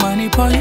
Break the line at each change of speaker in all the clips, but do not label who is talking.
Bunny boy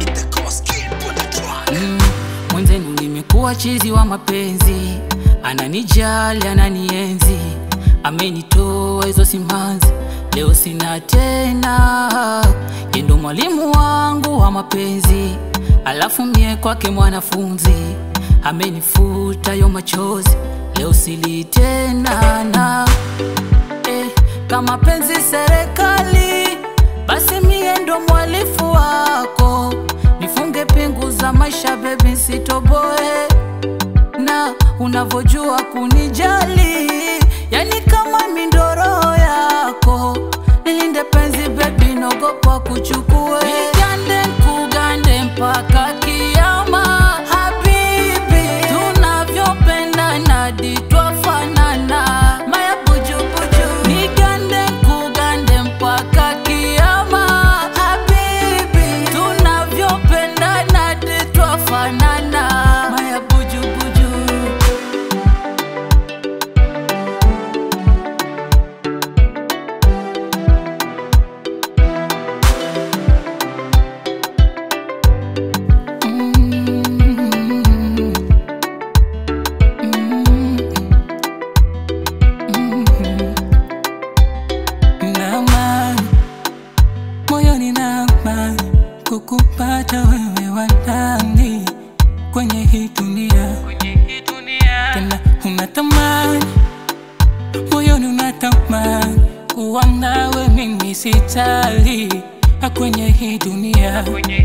Mm, mwenzenu nimekuwa chizi wa mapenzi, ananijali ananienzi, amenitoa hizo simanzi, leo sina tena. Yeye ndo mwalimu wangu wa mapenzi, alafu mie kwake mwanafunzi, amenifuta yo machozi, leo sili tena na eh, kama penzi serikali, basi mie ndo mwalifu wako, nifunge pingu za maisha bebi, sitoboe na unavyojua kunijali, yani kama mindoro yako, nilinde penzi bebi, nogopa kuchukue nigande kugande mpaka kiama, habibi, tunavyopendana ditwafanana, maya bujubuju, nigande kugande mpaka kiama, habibi, tunavyopendana ditwafanana, maya bujubuju.
na amani moyoni na amani kukupata wewe wa ndani kwenye hii dunia tena unatamani moyoni unatamani kuwa nawe mimi sitali kwenye hii dunia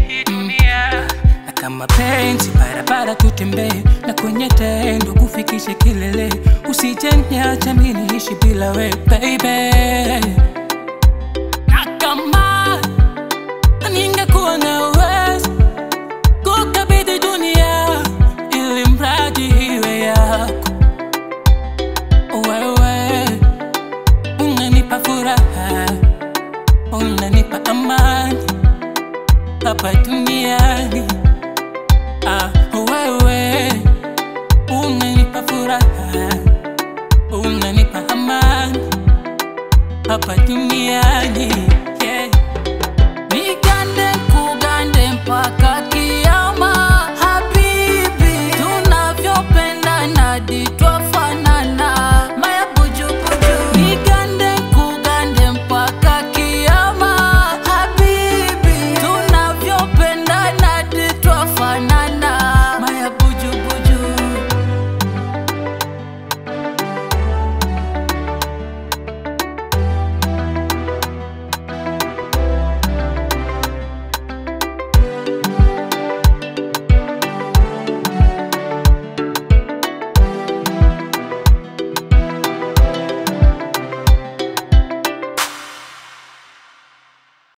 na kama penzi barabara tutembee na kwenye tendo kufikishe kilele usijeniacha mimi niishi bila we baby na kama ningekuwa na uwezo kukabidhi dunia ili mradi iwe yako wewe unanipa furaha unanipa amani hapa duniani ah, wewe unanipa furaha unanipa amani hapa duniani